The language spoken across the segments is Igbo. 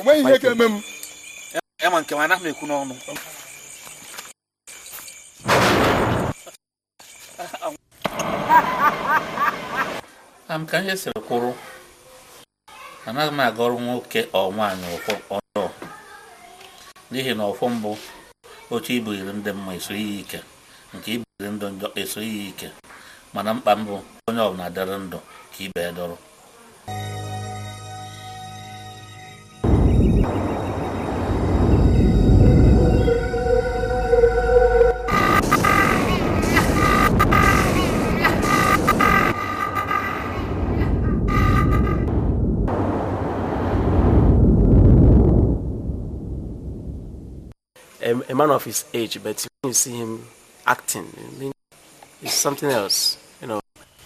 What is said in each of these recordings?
o nweghị ihe ga-eme m ya ma nke m anaghị m ekwu n'ọnụ am ka ihe siri kwụrụ anaghị m aga ọrụ nwoke ọ nwaanyị ọfọ ọjọọ n'ihi na ọfọ mbụ oche ibugiri ndị mma esoghị ya ike nke ibugiri ndụ njọ esoghị ya ike mana mkpa mbụ onye ọbụla dịrị ndụ ka ibe ya dọrọ a, a man of his age, but when you see him acting, I mean, it's something else, you know.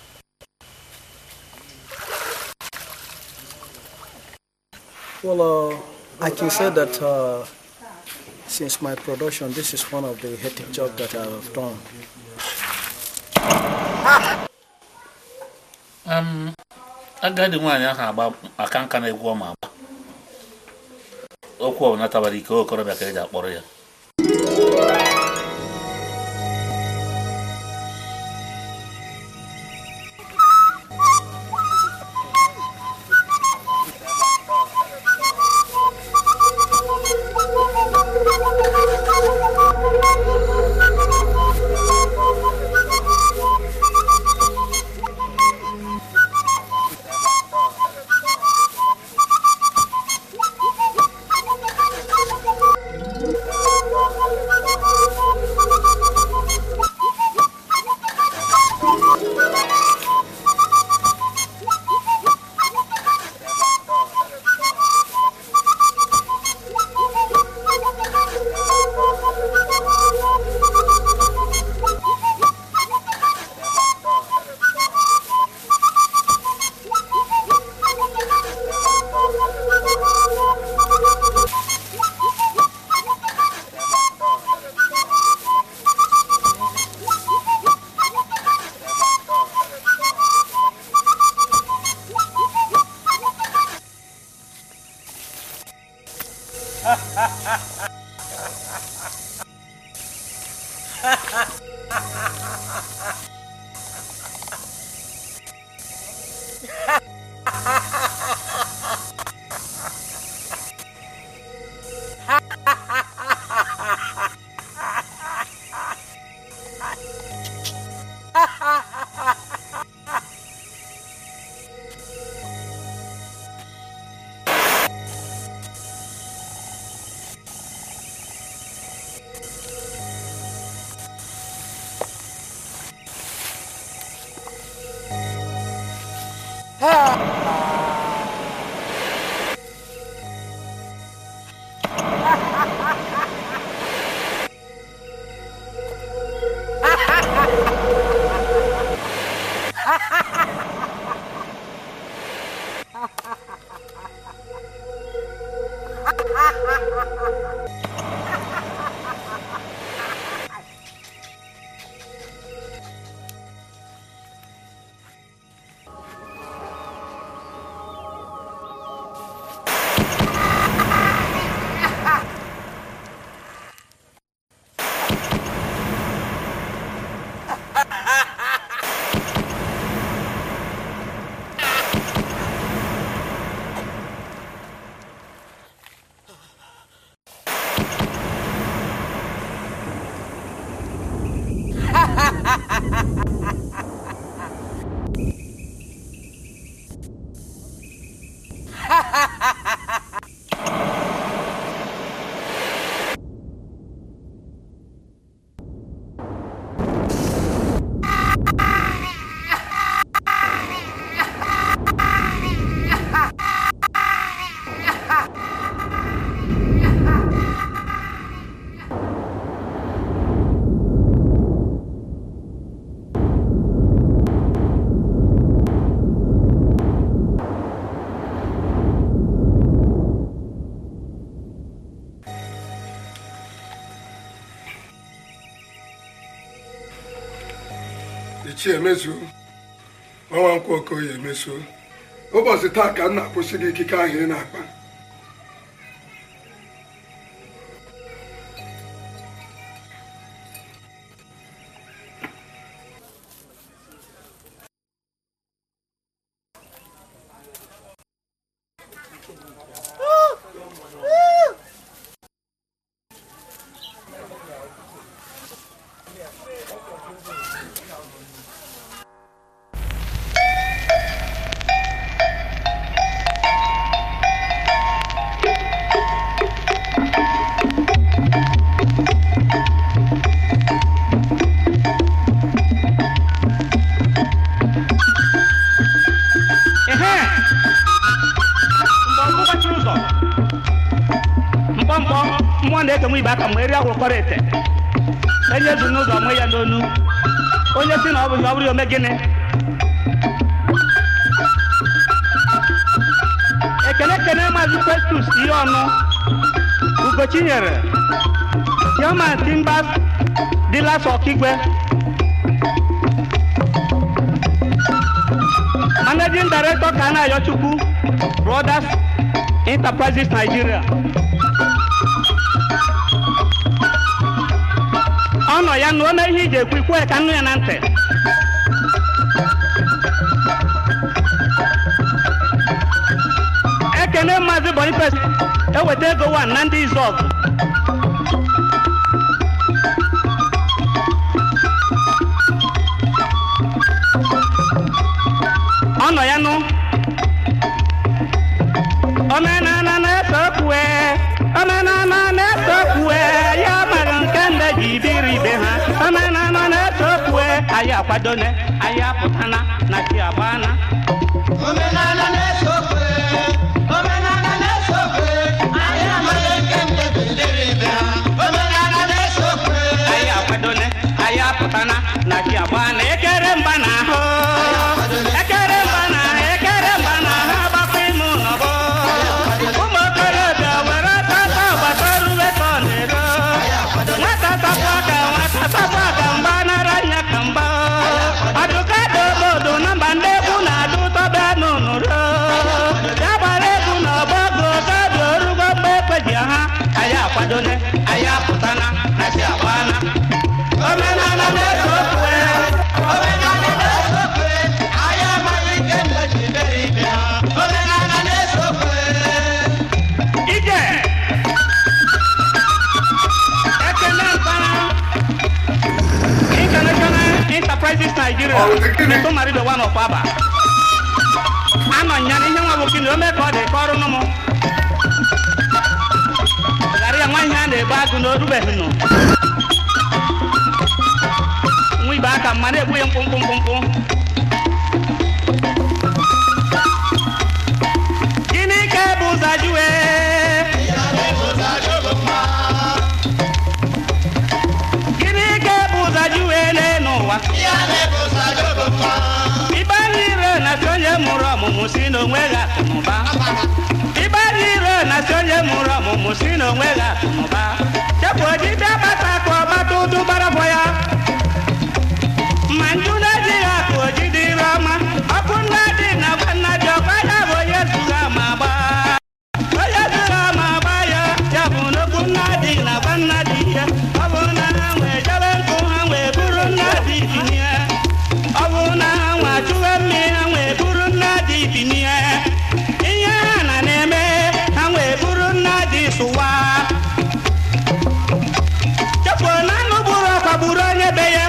Well, uh, I can say that uh, since my production, this is one of the hectic jobs that I have done. um, agadi nwaanyị ahụ agba aka nka na-egwu ọma agba okwu ọbụla tabara ike okorobịa ka eji akpọrọ ya ichi emezuo nwa nkwụ okoye emezuo ụbọchị taa ka m na-akwụsị gị ikike ahụ ị na-akpa ehe mgbe ọgwụ gbachiri ụzọ mkpọmkpọ mmụọ na-ekenwe ibe aka mgbe eri agwụkọrọ ete enye zu n'ụzọ mụ ya n'onu onye si na ọ bụghị ọ bụrụ ya ome gịnị ekele ekele maazị festus ihe ọnụ ugochinyere chairman timbers dealers ọkigwe managing director kana ayochukwu brothers enterprises nigeria ọ nọ ya na ome ihe iji ekwu ikwu ya ka nnu ya na ntị ekene maazị boniface eweta ego wan na ndị izọg ọ nọ ya nụ omenala na-esokwe omenala na-esokwe ya mere nke ndị ji biri ibe ha omenala na-esokwe anyị akwadone anyị apụtana na chi agbana Omenala na-esokwe, omenala na-esokwe, anyị amaghị nke ndị bidoro ibe ha. Omenala na-esokwe, anyị akwadone anyị apụtana na chi agbana ekere mba na ahụ ekere mba na ahụ ekere mba na ahụ agbakọ ime ụlọbọ ụmụ okorobịa were tata gbata rube ka ọ na-ero nwata tapụ aka nwata tapụ aka mgba nara anya ka mgba ọdụka dị obodo na mba ndị egwu na-adụ tọba n'ụnụrụ ya gbara egwu na ọgbọgo gabi orugo mgbe ekpeji ha anyị akwadone anyị apụtana na chi agbana omenala na-eso okwe omenala na-esokwe, anyị amaghị nke ndị bidoro ibe ha. Omenala na-esokwe, ije ekele mpara international enterprises nigeria Ọ dị gịnị? meto maribe one of aba anọ nya n'ihe nwa bụ kini o mee ka ọ dị ka ọrụ nụ m ghara ya nwa ihe a na-egbu agụ na orubeghị nụ nwa ibe aka mma na-egbu ya mkpụmkpụ mkpụmkpụ gịnị ka bụ ụzọ jụwe gịnị ka bụ ụzọ jụwe n'elu ụwa ya na-ebu ụzọ adọba mma. ibe anyị ire na si onye mụrụ ọmụmụ si n'onwe gị akụnụba ibe anyị ire na si onye mụrụ ọmụmụ si n'onwe gị akụnụba chepụ ojide bata ka ọgbata ụdụ gbarafọ ya ma nju na-ejighị akụ ojide ire ọma ọkụ nna dị na gwa nna dị ọkwa ya bụ onye zụga ma gbaa onye zụga ma gbaa ya ya bụ n'okwu nna dị na gwa nna dị ya ọ bụ na ha nwee jebe nkụ ha wee buru nna dị tinye ọ bụ na ha nwa chụwe mmiri ha wee buru nna dị tinye ihe ha na na-eme ha wee buru nna dị sụwa chefuo na anụ gburu ọkwa gburu onye be ya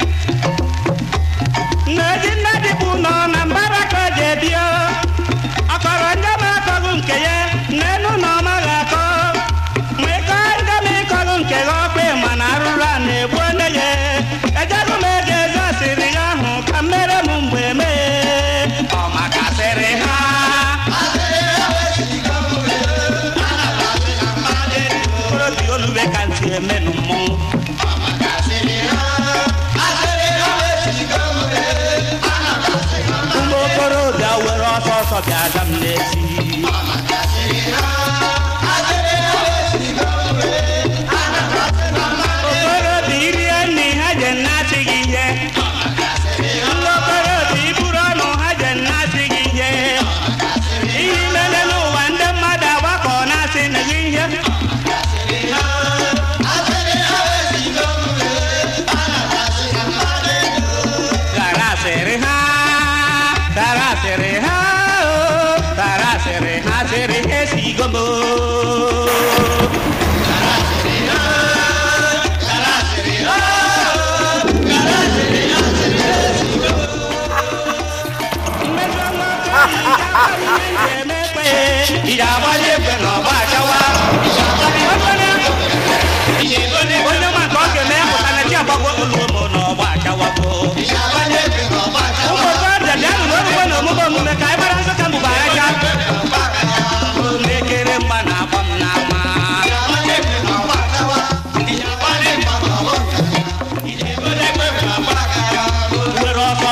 nneji nne dị bụ nọ na mbara ka o ji ebio ọkọrọ ndị ma akọghị nke ya n'elu na ọ maghị akọ ma ịkọ ndị ma ịkọghị nke gị ọkpa ma na arụrụ a na-egbu onye ya ejego m ego ego asịrị ya ahụ ka m mere m mgbe mee ọ makasịrị ha obi olube ka ntị emenụ mmọnwụ ụmụ okorobịa were ọsọ ọsọ bịa aza m n'ezi okorobịa irie nri ha je nnasị gị ihe ndị okorobịa iburu ọnụ ha je nnasị gị ihe ihe imele n'ụwa ndị mmadụ agbakọ na-asị na gị ihe gara asịrị ha gara asịrị ha o gara asịrị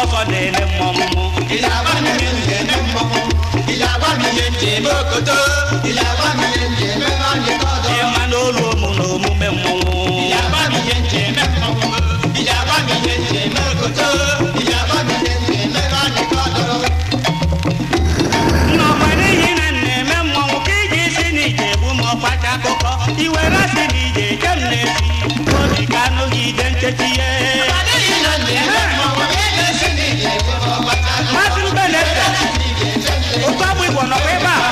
ọsọ na-ele mmọnwụ ịma na olu ụmụ na omume mmọnwụ nnọkwa n'ihi na m na-eme mmọnwụ ka iji isi n'ije bụ ma ọkpacha akụkọ iwere asị na ije je m na-esi obi ka anụghị ide nchechi ihe Maazị Mbenete, otu agbụ Igbo nọkwa ebe a.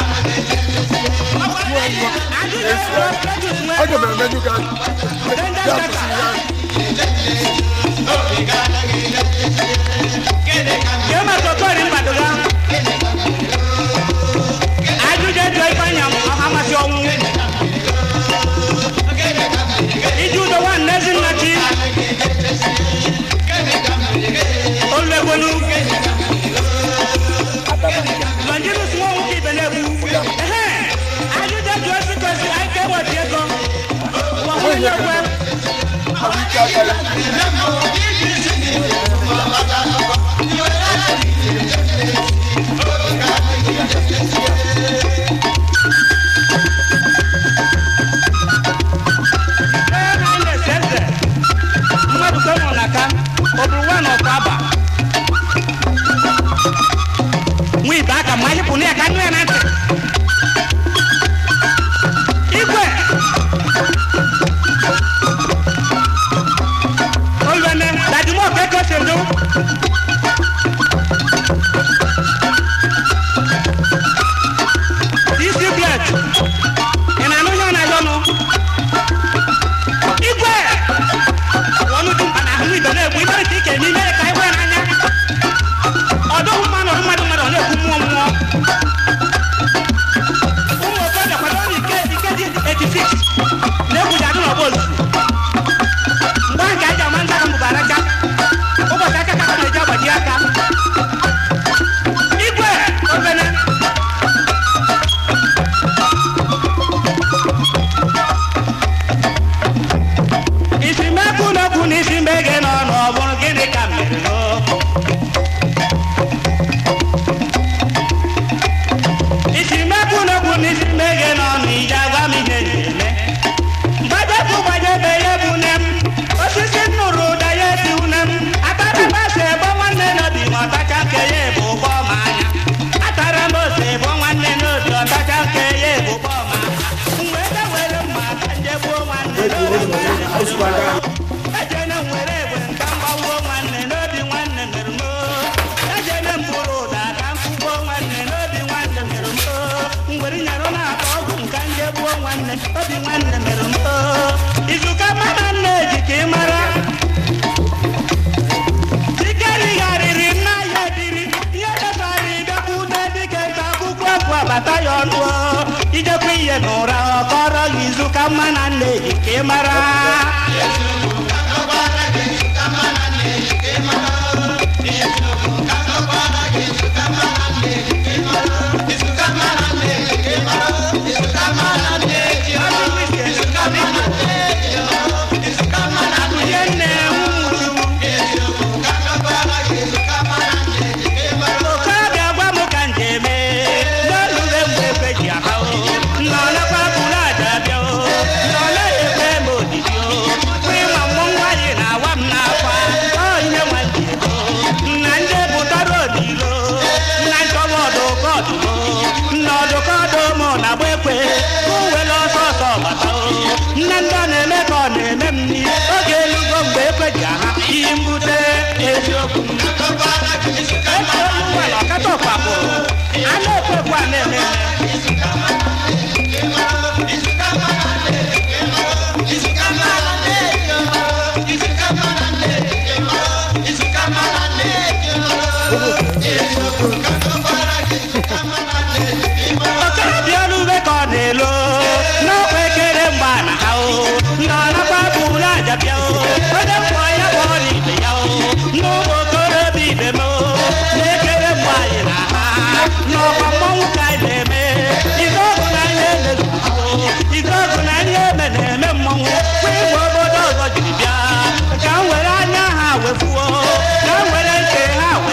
Ajụjụ ego Cletus nwee aga m emenyu gị anya Danger ya Center. kwụsịrị ya Kee ma Sotori Mbadoga. Ajụjụ ejo Ifeanyị ọha masị ọnwụ. Iji udo nwanne Ezinnachi. Oluegwelu. Longinus Nwanwu ka ibe na-egbu. Ehe, ajụjụ ejo Esikwesi Aike Ewodi ego. Ụwa nwunye ekwe. ahụ ike aka ya Ee, na anyị na-ese eze. Mmadụ ka nwụrụ n'aka, ọ bụrụ nwa na ọkụ aba. Nwa ibe aka ma anyị pụ na ya ka nụ ya na ntị. Igwe. Olwene, dadimo ka eke si edo. Isi blade. Ị na-anụ ihe ọ na-ayọ nụ? igwe ọnụ dị mkpa na ahụ ibe na-egbu imere ka ike eme imere ka ịhụ ya n'anya ọdụghị mma nọdụ mmadụ mmadụ ọ na-ekwu mmụọ mmụọ ụmụ okorobịa kwado ọrụ ike ike dị 86 na-egwuji adụ n'ọgba ozuzu mgbe ahụ ka anyị ji ama ndị aka mbụbara aka ụbọchị aka ka na-eji agbaji aka igwe obene isi mekwu n'okwu na isi mbege n'ọnụ ọ bụrụ gịnị ka m mere n'o? isi mekwu n'okwu na isi mbege n'ọnụ iji agwa m ihe m ga-eme gbajepụ gbajebe ya bụ nne m osisi nnụrụ ụda ya esi une m atara ose ebo nwanne n'obi ma ọtacha nke ya ebu ụgbọ ma anya atara m ose ebo nwanne n'obi ọtacha nke ya ebu ụgbọ ma anya mgbe ebe were mma ka nje gbuo nwanne n'obi nwanne ejene m were egbe nka mgbawuo nwanne n'obi nwanne mere m ejene m bụrụ ụda ka m kwụgbuo nwanne n'obi nwanne mere m mgbere nyere na-akpa ọgwụ nka nje gbuo nwanne obi nwanne mere m izuka mana nna eji ka ị mara Chikerigharịrị nna ya dịrị ihe debara ịbịakwute dịka nta akwụkwọ afọ abata ya ọnụ ijekwa ihe n'ụra ọ kọrọ gị izu ka mma na nna eji ka ị mara Ihe nna-enwu okorobịa gwa m ka m ga-eme n'olule mgbe ekwe ji aha o nnọlekwa bụrụ aja bịa o nnọle ekwe m odidi o kwa ịma mmụ nwaanyị na-awa m n'akwa ọ ihe nwa ji ego nna ndị bụtara odilo nna nchọwa ọdụkọ ọdụlo nna ọdụkọ ọdụmụ na agba ekwe ka o were ọsọ ọsọ gbata o nne ndị ọ na-eme ka ọ na-eme m n'i oge elugo mgbe ekwe ji aha ihe mbute eziokwu Ekwela ọkata ọkpakpọ a na-ekwekwa na-eme eme. okorobịa olube ka ọ na-elo n'ọkwa ekere mgbe a na ha o ndị ọ nakwa bụrụ aja bịa o onye mkpọ ya bụ ọla ibe ya o n'ụmụ okorobịa ibe m o na-ekere mgbe anyị na ha n'ọkwa mmọnwụ ka anyị na-eme ife ọgụ na ihe na-ezuzo ife ọgụ na ihe eme na-eme mmọnwụ kwa igwe obodo ọzọ jiri bịa ka m were anya ha wefuo ka m were nke ha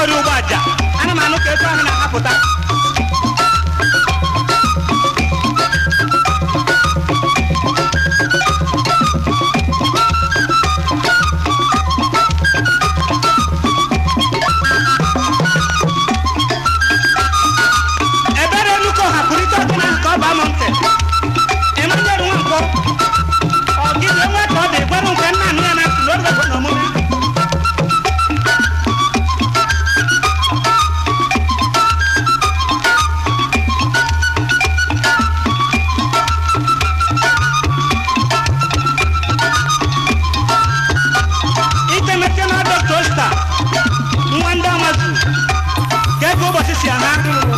ori ụgbọ aja ana m anụ ka etu ahụ na-apụta ebere nnukwu hapụrụ ike ọdịna ka ọ baa m ntị emanyere nwa nkọ ọgide nwe ka ọ dị gwarụ nke nna anụ ya na ntị n'oge na omume itemete na ọdọ tosta nwa ndị amazu ka ego ụbọchị si aha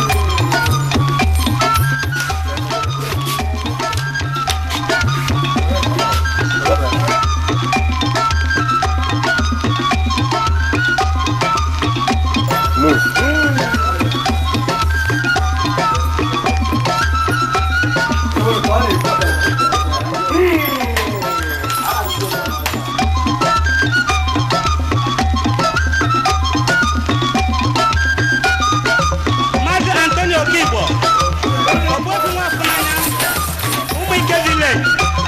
maazị antonio okigbo ogbuobi nwafunanya ụmụ ike village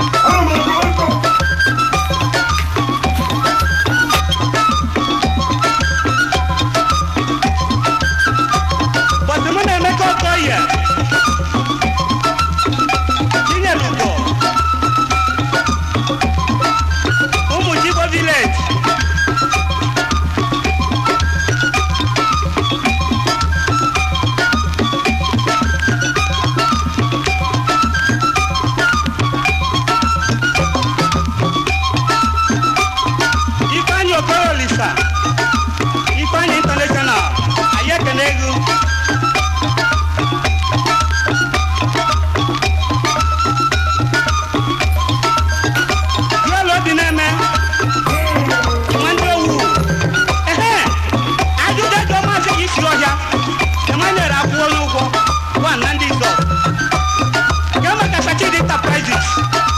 bọsị mụ na-emeka okoye chinyere ugbo ụmụ chigbo village ifeanyị okoro olisa ifeanyị international anyị ekene ego duelu obi na-eme nwanne owu ehe ajụjụ ego maazị gị si ọhịa emmanuel akwụ onye ụgwọ one na ndị izọ nke maka sachidi enterprises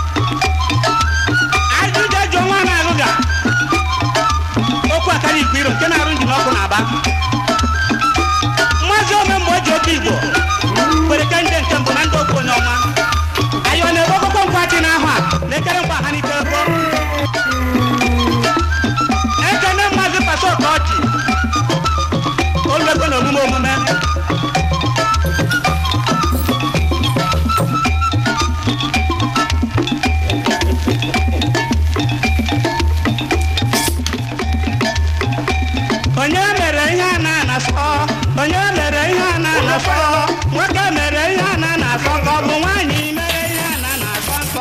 ajụjụ ego nwa na-alụ ga okwu akara igwe iro nke na-arụ njin ọkụ na-aba mmazi ome mgbe o ji oke igbo kwere ke nje nke mbụ na ndị okwu onye ọma anyị ọ na-ebe okoko nkwachi n'ahụ a na-ekere mkpa ha n'ike ego ekene mmazi pasọ ka ọ ji oluego na omume omume onye mere ihe a na-anasọ onye mere ihe a na-anasọ nwoke mere ihe a na-anasọ ka ọ bụ nwaanyị mere ihe a na-anasọ nsọ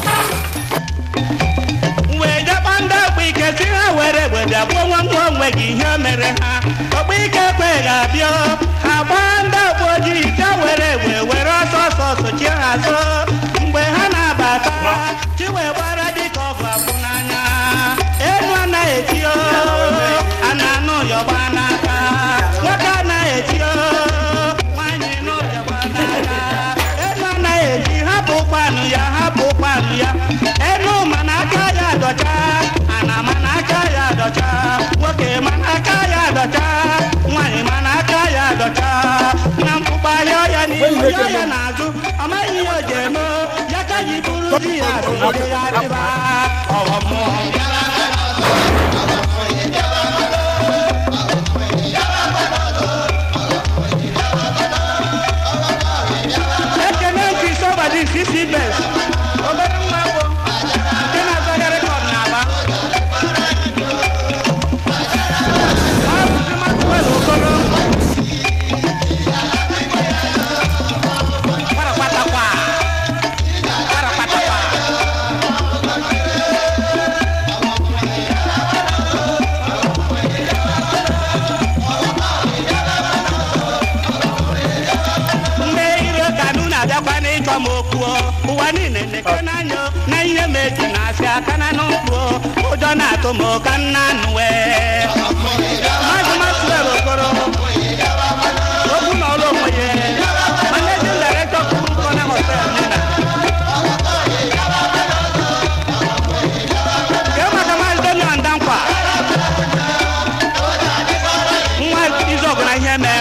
wee jekpa ndị ọkpa ike si ha were egbe bịa gbuo nwa nwa onwe gị ihe o mere ha ọkpa ike kwe ga-abịa ha gbaa ndị ọkpa ojii ite were egbe were ọsọ ọsọ sochie ha azụ mgbe ha na-abata chi wee gbara dịka ọgụ akwụ n'anya elu anaghị eti o a na-anụ yọgba n'aka nwoke anaghị eti o nwaanyị nụ yọgba n'aka elu anaghị eti hapụ ụkpanụ ya hapụ ụkpanụ ya elu mana aka ya dọcha ana mana aka ya dọcha nwoke mana aka ya dọcha nwaanyị mana aka ya dọcha na mkpụkpa ya ya n'ihu ya ya n'azụ ọ maghị ihe o ji eme ya ka ji bụrụ di ya siri ya dịba ọghọ mmụọ ekene nke isọbadi sisi bes obere nwa bụ nke na-azọghị rekọd n'aba ọ bụzi Maxwell Okoro Kparakpatakwa. Kparakpatakwa. mgbe iro kanụ na-abịakwa n'ịchọ m okwu ụwa niile na-eke n'anya na ihe meji na-asị aka na n'ụkwụ ụjọ na-atụ m ka nna nụwe maazị Maxwell Okoro okwu na ọrụ onwe ya managing director kwuru kọna hotel nina ke maka maazị Daniel Ndankwa nwa onye mere